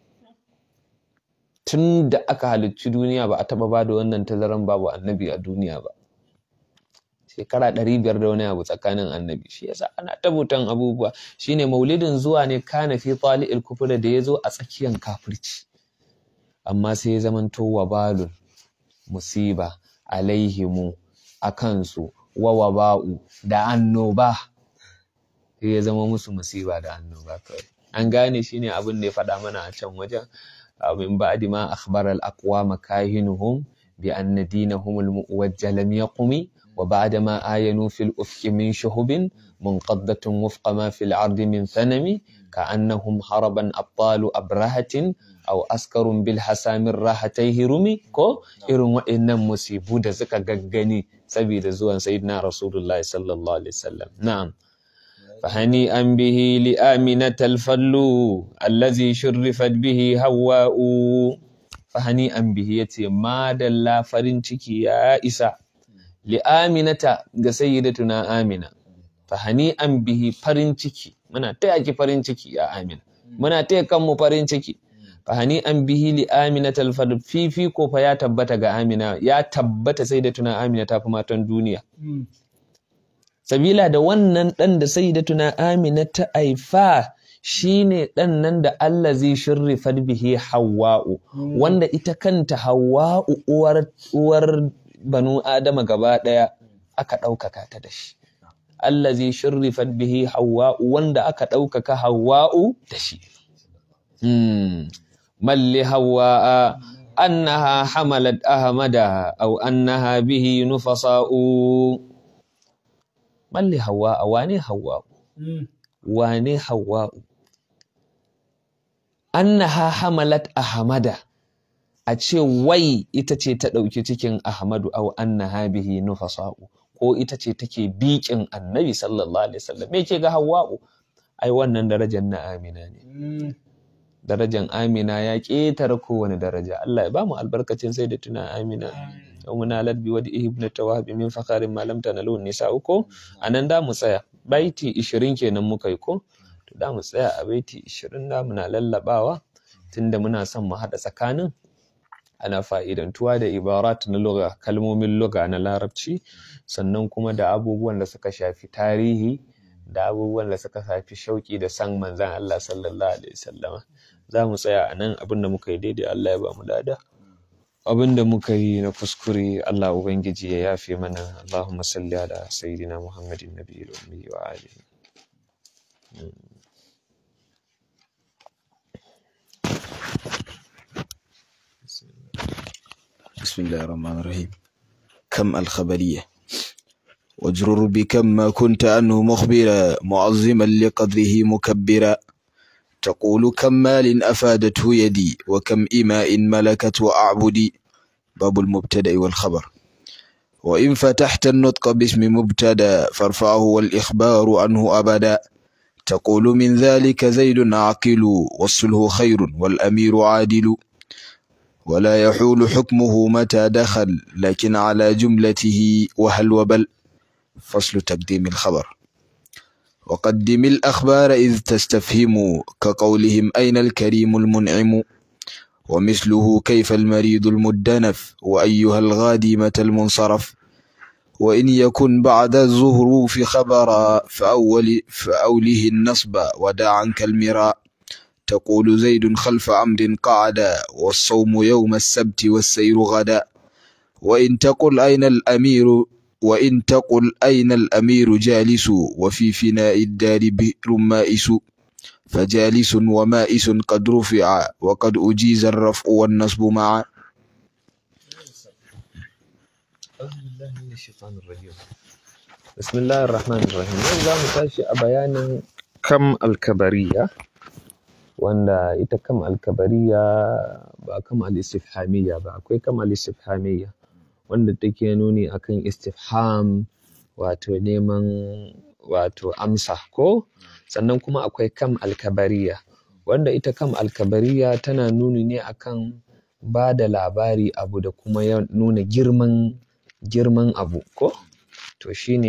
tun da aka halicci duniya ba a taɓa ba da wannan tazaran babu annabi a duniya ba shekara ɗari biyar da wani abu tsakanin annabi shi yasa ana tabutan abubuwa shine maulidin zuwa ne kana fi tali'il kufra da ya zo a tsakiyan kafirci amma sai ya zamanto wabalun musiba alaihimu a kansu wa waba'u da annoba sai ya zama musu musiba da annoba kawai an gane shine abin da ya faɗa mana a can wajen min ba'di ma akhbara al-aqwama kahinuhum bi anna dinahum al-muwajjal lam yaqumi وبعد ما آينوا في الأفق من شهب منقضة وفق ما في العرض من ثنم كأنهم هربا أبطال أبرهة أو أسكر بالحسام الراحتيه رمي كو إرم وإن مصيبو دا زكا غغني سبيل زوان سيدنا رسول الله صلى الله عليه وسلم نعم فهنيئا به لآمنة الفل الذي شرفت به هواء فهنيئا به يتي ما دلا فرنشكي يا إسا li'aminata ga sayyidatuna amina fa hani'an bihi farin ciki muna taya ki farin ciki ya amina muna taya kanmu farin ciki fa hani'an bihi li'aminatal fadl fifi ko fa ya tabbata ga amina ya tabbata sayyidatuna amina ta fi matan duniya sabila da wannan dan da sayyidatuna amina ta aifa shine dan nan da Allah zai shirrifar bihi hawwa'u wanda ita kanta hawwa'u uwar uwar banu Adama gaba ɗaya aka ɗaukaka ta da shi. Allah zai shirrifat bihi Hawwa'u wanda aka ɗaukaka Hawwa'u da shi. Malli Hawwa'a أنها حملت أحمدها أو أنها به نفصاء من لهواء واني هواء واني هواء أنها حملت أحمدها a ce wai ita ce ta ɗauki cikin Ahmadu au annaha bihi nufasa'u ko ita ce take biƙin annabi sallallahu alaihi wasallam me ke ga Hawwa'u ai wannan darajar na Amina ne darajar Amina ya ƙetare kowane daraja Allah ya ba mu albarkacin sai da tuna Amina yau muna ladbi wa ibn tawahib min fakarin malam tanalu nisa uko anan da mu tsaya baiti 20 kenan muka yi ko to da mu tsaya a baiti 20 da muna lallabawa tunda muna son mu haɗa tsakanin ana fa'idantuwa da ibarat na lugha kalmomin lugha na larabci sannan kuma da abubuwan da suka shafi tarihi da abubuwan da suka shafi shauki da san manzan Allah sallallahu alaihi wasallama za mu tsaya a nan abinda muka yi daidai Allah ya ba mu lada abinda muka yi na kuskure Allah ubangiji ya yafe mana Allahumma salli ala sayyidina Muhammadin nabiyil ummi wa alihi بسم الله الرحمن الرحيم كم الخبرية واجرر بكم ما كنت عنه مخبرا معظما لقدره مكبرا تقول كم مال أفادته يدي وكم إماء ملكت وأعبدي باب المبتدأ والخبر وإن فتحت النطق باسم مبتدا فارفعه والإخبار عنه أبدا تقول من ذلك زيد عاقل والصلح خير والأمير عادل ولا يحول حكمه متى دخل لكن على جملته وهل وبل فصل تقديم الخبر وقدم الأخبار إذ تستفهم كقولهم أين الكريم المنعم ومثله كيف المريض المدنف وأيها الغادي متى المنصرف وإن يكن بعد الظهروف خبرا فأول فأوله النصب ودع عنك المراء تقول زيد خلف عمر قعدا والصوم يوم السبت والسير غدا وإن تقل أين الأمير وإن تقل أين الأمير جالس وفي فناء الدار بئر مائس فجالس ومائس قد رفع وقد أجيز الرفع والنصب معا بسم الله الرحمن الرحيم yau za mu tashi a bayanin kam alkabariya wanda ita kam alkabariya ba kam al-istifhamiyya ba akwai kam al-istifhamiyya wanda take nuni akan istifham wato neman wato amsa ko sannan kuma akwai kam alkabariya wanda ita kam alkabariya tana nuni ne akan ba da labari abu da kuma nuna girman girman abu ko to shine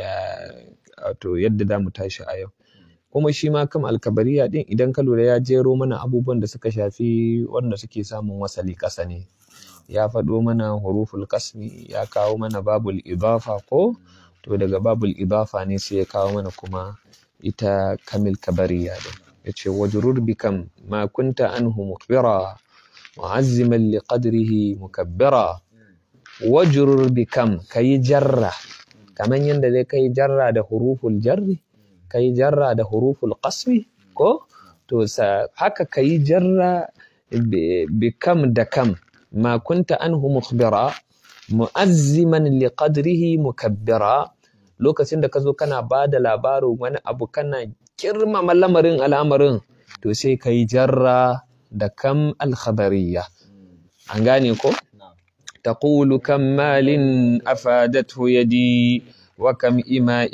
wato yadda za mu tashi a yau kuma shi ma kam alkabariya din idan ka lura ya jero mana abubuwan da suka shafi wanda suke samun wasali ƙasa ne ya faɗo mana huruful kasmi ya kawo mana babul idafa ko to daga babul idafa ne sai ya kawo mana kuma ita kamil kabariya din ya ce wajurur bikam ma kunta anhu mukbira mu'azziman li qadrihi mukabbira wajurur bikam kayi jarra kaman yadda dai kai jarra da huruful jarri kai jarra da huruful qasmi ko to sa haka kai jarra bi kam da kam ma kunta anhu mukhbira mu'azziman li qadrihi mukabbira lokacin da ka zo kana ba da labarin wani abu kana girmama lamarin al'amarin to sai ka yi jarra da kam alkhabariya an gane ko تقول كم مال أفادته يدي وكم إماء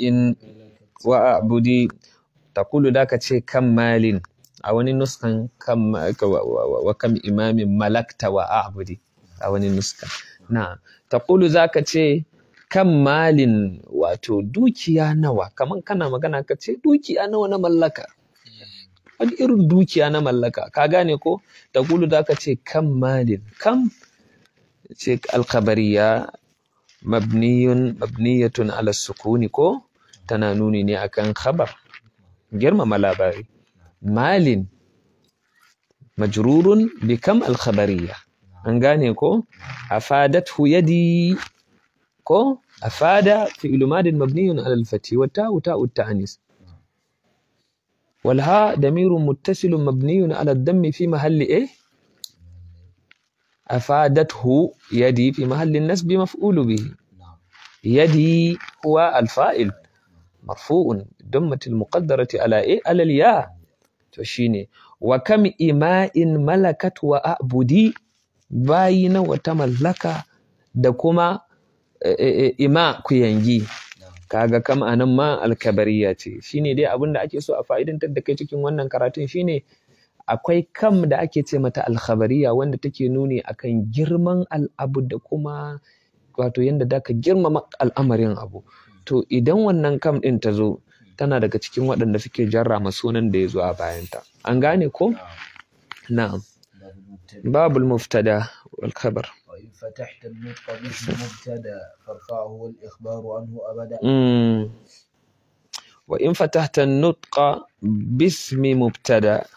وأعبدي تقول ذاك شيء كم مال أو نسخة كم وكم إمام ملكت وأعبدي أو نسخة نعم تقول ذاك شيء kan malin wato dukiya nawa kaman kana magana ka ce dukiya nawa na mallaka wani irin dukiya na mallaka ka gane ko ta gulu da ka ce kan malin kam ce alkhabariya mabniyun mabniyatun ala sukuni ko tana nuni ne akan khabar girmama labari malin majrurun bi kam alkhabariya an gane ko afadathu yadi ko afada fi'lu madin mabniyun ala al-fathi wa ta'u ta'u at-ta'nis والهاء ضمير متصل مبني على الضم في محل ايه afadathu yadi fi mahallin nasbi maf'ulu bihi نعم يدي هو الفائل مرفوع دمة المقدرة على إيه؟ على الياء تشيني وكم إماء ملكت وأعبدي باين وتملك دكما إماء كينجي kaga kam anan ma alkabariya ce shine dai abin da ake so a fa'idantar da kai cikin wannan karatun shine akwai kam da ake ce mata alkhabariya wanda take nuni akan girman al'abu da kuma wato yadda da ka girmama al'amarin abu to idan wannan kam ɗin ta zo tana daga cikin waɗanda suke jarrama sunan da ya zo a bayanta an gane ko na'am باب babul المبتدأ muftada wal khabar وإن فتحت النطق باسم مبتدأ فارفعه الإخبار عنه أبدا mm. wa in fatahta nutqa bismi mubtada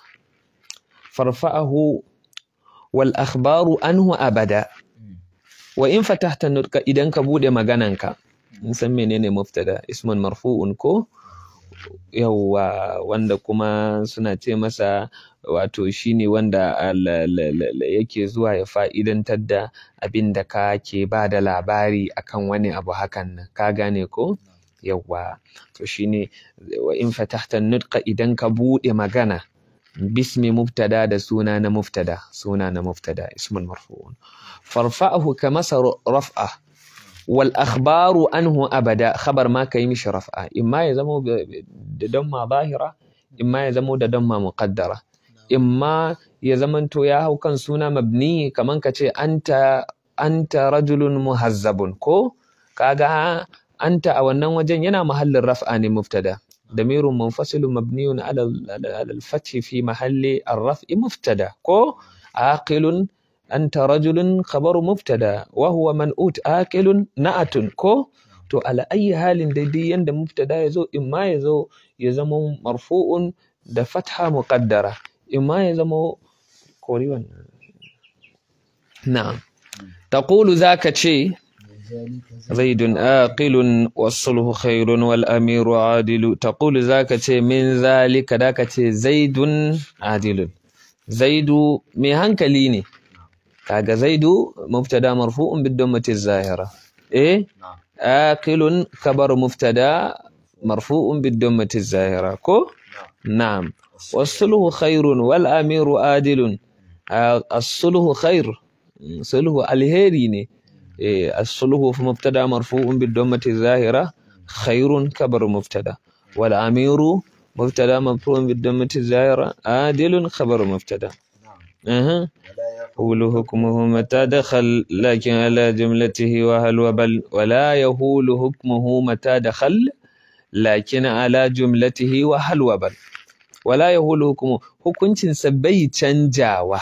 farfa'ahu wal akhbaru anhu abada wa in fatahta nutqa idan ka bude magananka mun san menene mubtada ismun marfu'un ko yawwa wanda kuma suna ce masa wato shine wanda al- la- la- la- yake zuwa ya fa'idantar da abin da ka ke ba da labari akan wani abu hakan nan ka gane ko yawwa to shine wa in fatahta nutqa idan ka bude magana bismi mubtada da suna na mubtada suna na mubtada ismun marfu'un farfa'ahu ka masa raf'a wal akhbaru anhu abada khabar ma kai mishi raf'a imma ya zama da damma zahira imma ya zama da damma muqaddara imma ya zamanto ya hau kan suna mabni kaman ka ce anta anta rajulun muhazzabun ko kaga anta a wannan wajen yana mahallin raf'a ne mubtada ضمير منفصل مبني على على الفتح في محل الرفع مبتدا كو عاقل أنت رجل خبر مبتدا وهو منؤوت آكل نعت كو to ala ayi halin daidai yanda mubtada ya zo imma ya zo ya zama marfu'un da fatha muqaddara imma ya zama kori wannan na'am taqulu zaka ce زيد آقل والصلح خير والأمير عادل تقول ذاك من ذلك ذاك زيد عادل زيد مي هنكليني كاغا زيد مبتدا مرفوع بالضمة الظاهرة إيه نعم آكل كبر مبتدا مرفوع بالضمة الظاهرة كو نعم والصلح خير والأمير عادل آه، الصلح خير صلح الهيري إيه، الصلح في مبتدا مرفوع بالضمة الظاهرة خير كبر مبتدا والأمير مبتدا مرفوع بالضمة الظاهرة عادل خبر مبتدا نعم أها ولا يهول يقول حكمه متى دخل لكن على جملته وهل وبل ولا يهول حكمه متى دخل لكن على جملته وهل وبل ولا يهول حكمه hukuncinsa bai canjawa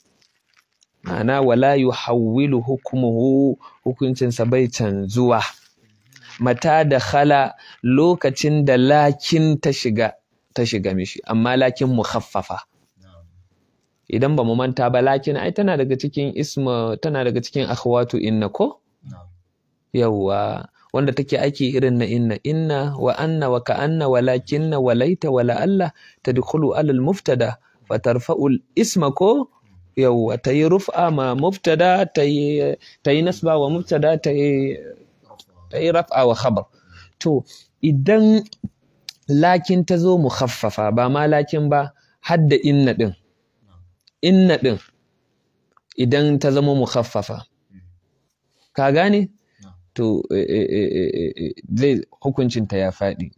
ma'ana wala yuhawwilu hukmuhu hukuncinsa bai canzuwa mata da khala lokacin da lakin ta shiga ta shiga mishi amma lakin mukhaffafa نعم idan ba mu manta ba lakin ai tana daga cikin isma tana daga cikin akhwatu inna ko نعم yawwa wanda take aiki irin na inna inna wa anna wa ka'anna wa lakinna wa laita wa la'alla tadkhulu ala al-muftada fa tarfa'u al-isma ko yawwa tayi rufa ma mubtada tayi tayi nasba wa mubtada tayi tayi raf'a wa khabar to idan lakin ta zo mukhaffafa ba ma lakin ba hadda inna din inna din idan ta zama mukhaffafa ka gane to eh, eh, eh, eh, eh, zai hukuncinta ya faɗi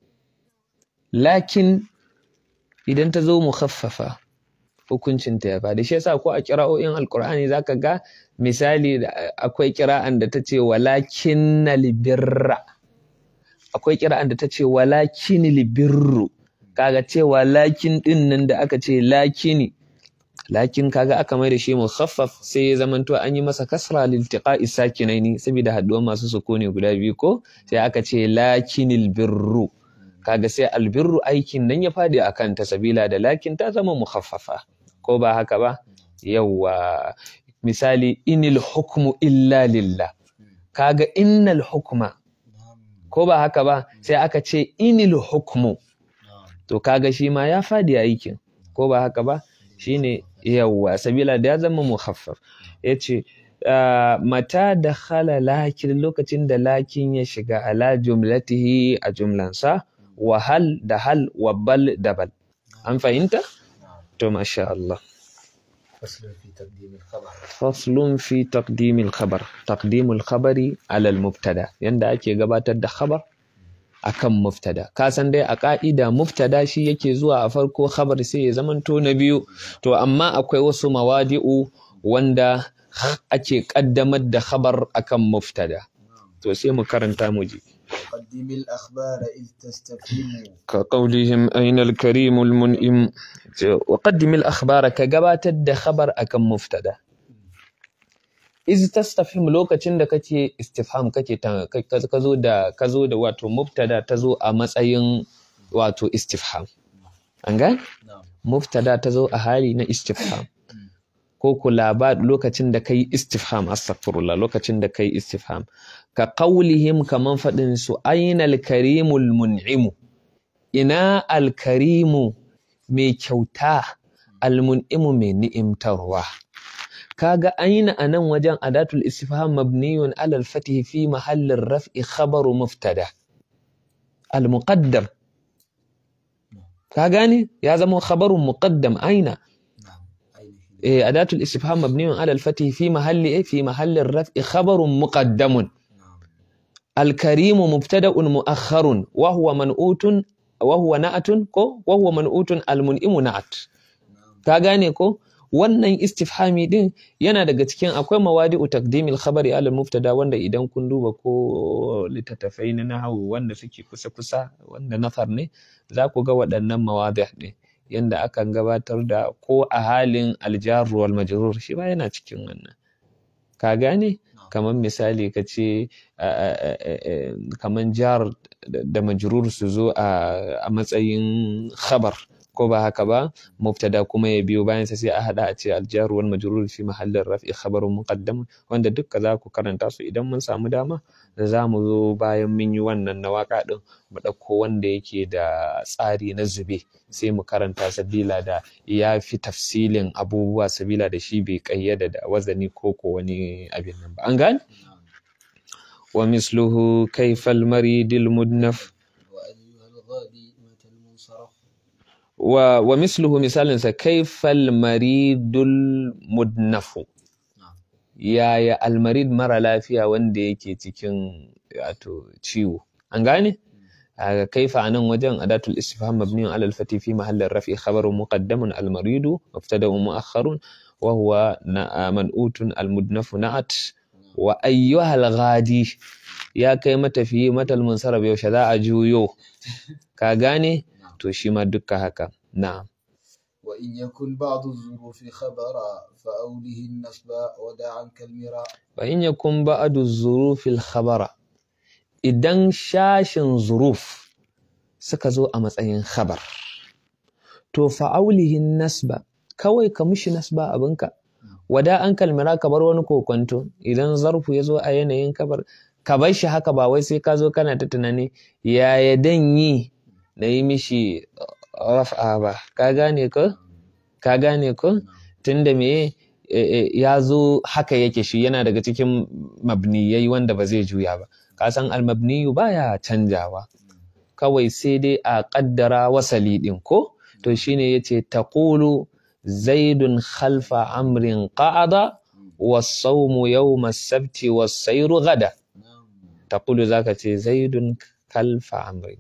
lakin idan ta zo mukhaffafa hukuncinta ya faɗi shi yasa ko a kira'o'in alkur'ani zaka ga misali da akwai kira'an da ta ce walakin libirra akwai kira'an da ta ce walakin libirru kaga ce walakin din nan da aka ce lakini lakin kaga aka mai da shi mukhaffaf sai ya zamanto an yi masa kasra liltiqa'i sakinaini saboda haduwar masu sukuni guda biyu ko sai aka ce lakinil birru kaga sai albirru aikin nan ya fadi akan ta sabila da lakin ta zama mukhaffafa ko ba haka ba yawa misali inil hukmu illa lillah kaga innal hukma نعم ko ba haka ba sai aka ce inil hukmu نعم to kaga shi ma ya fadi aikin ko ba haka ba shine yawwa sabila da ya zama muhaffaf yace mata da khala lakin lokacin da lakin ya shiga ala jumlatihi a jumlansa wa hal da hal wa bal da bal an fahimta to masha Allah فصل في تقديم الخبر faslun fi taqdimil khabar taqdimul khabari ala al mubtada yanda ake gabatar da khabar akan mubtada ka san dai a ka'ida mubtada shi yake zuwa a farko khabar sai ya zamanto na biyu to amma akwai wasu mawadi'u wanda ake kaddamar da khabar akan mubtada to sai mu karanta mu ji قدم الأخبار إذ تستفهم كقولهم أين الكريم المنئم وقدم الأخبار كجبات الدخبر أكم مفتدا إذ تستفهم لوكacin da kake istifham kake kazo da kazo da wato mubtada tazo a matsayin wato istifham an gane نعم mubtada tazo a hali na istifham ko ku labar lokacin da kai istifham astaghfirullah lokacin da kai istifham ka qaulihim kaman fadin su ainal karimul mun'imu ina alkarimu mai kyauta almun'imu mai ni'imtarwa kaga aina anan wajen adatul istifham mabniyun ala al-fath fi mahallin raf'i khabaru mubtada al-muqaddam ka gane ya zama khabarun muqaddam aina نعم أين إيه، أداة الاستفهام مبني على الفتح في محل إيه؟ في محل الرفع خبر مقدم نعم الكريم مبتدأ مؤخر وهو منؤوت وهو نعت كو وهو منؤوت المنئم نعت نعم ka gane ko wannan istifhami din yana daga cikin akwai mawadi'u taqdimil khabari ala mubtada wanda idan kun duba ko littattafai na nahwu wanda suke kusa kusa wanda nafar ne za ku ga waɗannan mawadi' din yanda akan gabatar da ko a halin aljar wal majrur shi ba yana cikin wannan ka gane kamar misali ka ce kamar jar da majrur su zo a matsayin khabar ko ba haka ba mubtada kuma ya biyo bayan sa sai a hada a ce aljaru wal majrur fi mahallin raf'i khabarun muqaddam wanda dukka za ku karanta su idan mun samu dama da za mu zo bayan mun yi wannan na waka din mu ɗauko wanda yake da tsari na zube sai mu karanta sabila da ya fi tafsilin abubuwa sabila da shi bai kayyada da wazani ko ko wani abin nan ba an gane wa misluhu kayfal maridil mudnaf وأيها الغادي متى المنصرف wa, wa misluhu misalinsa kaifal maridul mudnafu نعم yaya almarid mara lafiya wanda yake cikin wato ciwo an gane a kaifa a nan wajen adatul istifham mabniyun ala al-fati fi mahallin rafi khabarun muqaddamun al-maridu mubtada'un mu'akhkharun wa huwa na- man'utun al-mudnafu na'at wa ayyuhal ghadi ya kai matafiyi matal munsarab yaushe za a juyo ka gane نعم to shi ma dukka haka na'am وإن يكن بعض الظروف خبرا فأوله النصب ودع عنك المراء wa in yakun ba'du zurufil khabara idan shashin zuruf suka zo a matsayin khabar to fa'aulihin nasba kawai ka mishi nasba abinka wada an kalmira ka bar wani kokonto idan zarfu ya zo a yanayin kabar ka bar shi haka ba wai sai ka zo kana ta tunani yaya dan yi na yi mishi raf'a ba ka gane ko ka gane ko tunda me e, e, ya zo haka yake shi yana daga cikin mabniyai wanda ba zai juya ba ka san almabniyu baya canjawa kawai sai dai a kaddara wasali din ko to shine yace taqulu zaidun khalfa amrin qa'ada was-sawmu yawma as-sabti was-sayru gada نعم taqulu zaka ce zaidun khalfa amrin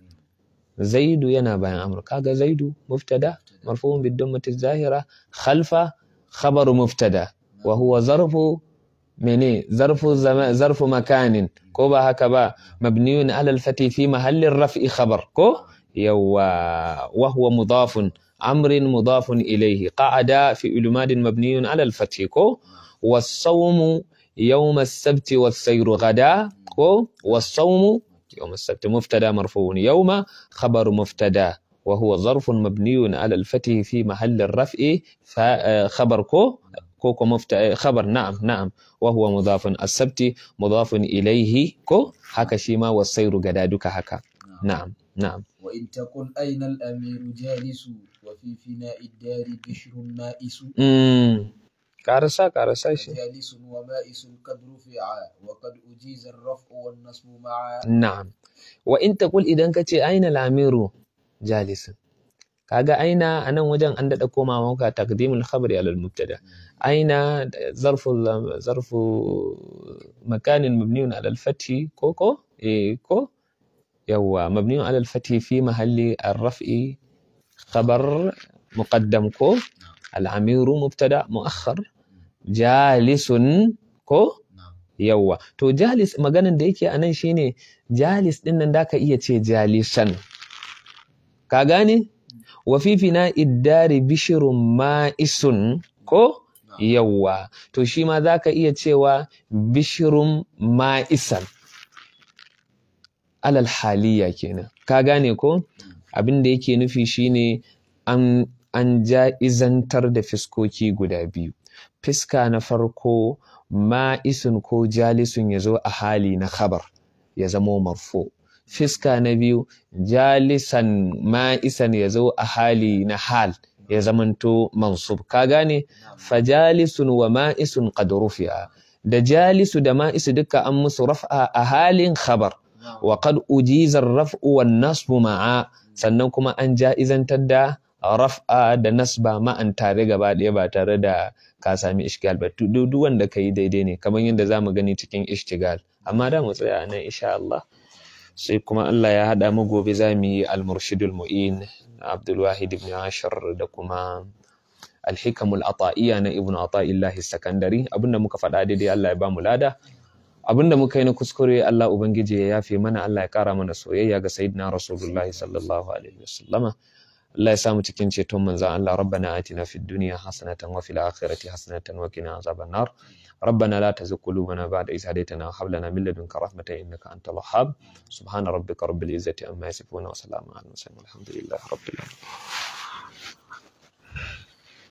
zaidu yana bayan amr kaga zaidu mubtada marfu'un bid-dammati zahira khalfa khabaru mubtada wa huwa zarfu mene zarfu zama zarfu makanin ko ba haka ba mabniyun ala al-fati fi mahalli raf'i khabar ko yawa wa huwa mudafun amrin mudafun ilayhi qa'ada fi ulmadin mabniyun ala al-fati ko was-sawmu يوم السبت والسير غدا كو والصوم يوم السبت مبتدا مرفوع يوم خبر مبتدا وهو ظرف مبني على الفتح في محل الرفع خبر كو كوكو مفت... خبر نعم نعم وهو مضاف السبت مضاف إليه كو هكا شيما والسير غدا دوكا هكا نعم نعم وإن تقل أين الأمير جالس وفي وفي فناء الدار بشر مائس mm. karasa karasa shi جالس ومائس قد رفع وقد أجيز الرفع والنصب معا na'am wa in taqul idan kace aina lamiru jalisun kaga aina anan wajen an dada koma maka taqdimul khabari ala al-mubtada aina zarfu zarfu makanin mabniun ala al-fathi ko ko eh ko yawa mabniun ala al-fathi fi mahalli ar-raf'i khabar muqaddam ko al-amiru mubtada muakhar jalisun ko نعم yawwa to jalis maganan da yake anan shine jalis din nan daka iya ce jalisan ka gane wa fi fina iddari bishirun ma'isun ko yawwa to shi ma zaka iya cewa bishirun ma'isan alal haliya kenan ka gane ko abin da yake nufi shine an an ja'izantar da fiskoki guda biyu fiska na farko ma'isun ko jalisun ya zo a hali na khabar ya zamo marfo fiska na biyu jalisan ma'isan ya zo a hali na hal ya zamanto mansub ka gane fajalisun wa ma'isun qad rufi'a da jalisu da ma'isu duka an musu raf'a a halin khabar wa qad ujiza ar-raf'u wan nasbu ma'a sannan kuma an ja'izantar da raf'a da nasba ma'an tare gaba ɗaya ba tare da ka sami ishgal ba duk duk wanda kai daidai ne kamar yadda zamu gani cikin ishtigal amma da mu tsaya nan insha Allah sai kuma Allah ya hada mu gobe zamu yi al-murshidul mu'in Abdul Wahid ibn Ashar da kuma al-hikamul ata'iyya na Ibn Ata'illahi Sakandari abinda muka faɗa daidai Allah ya ba mu lada abinda muka yi na kuskure Allah ubangiji ya yafe mana Allah ya kara mana soyayya ga sayyidina Rasulullahi sallallahu alaihi wasallama Allah ya samu cikin ceton manzon Allah rabbana atina fid dunya hasanatan wa fil akhirati hasanatan wa qina azaban nar ربنا لا تزغ قلوبنا بعد إذ هديتنا وهب لنا من لدنك رحمة إنك أنت الوهاب سبحان ربك رب العزة عما يصفون وسلام على المرسلين والحمد لله رب العالمين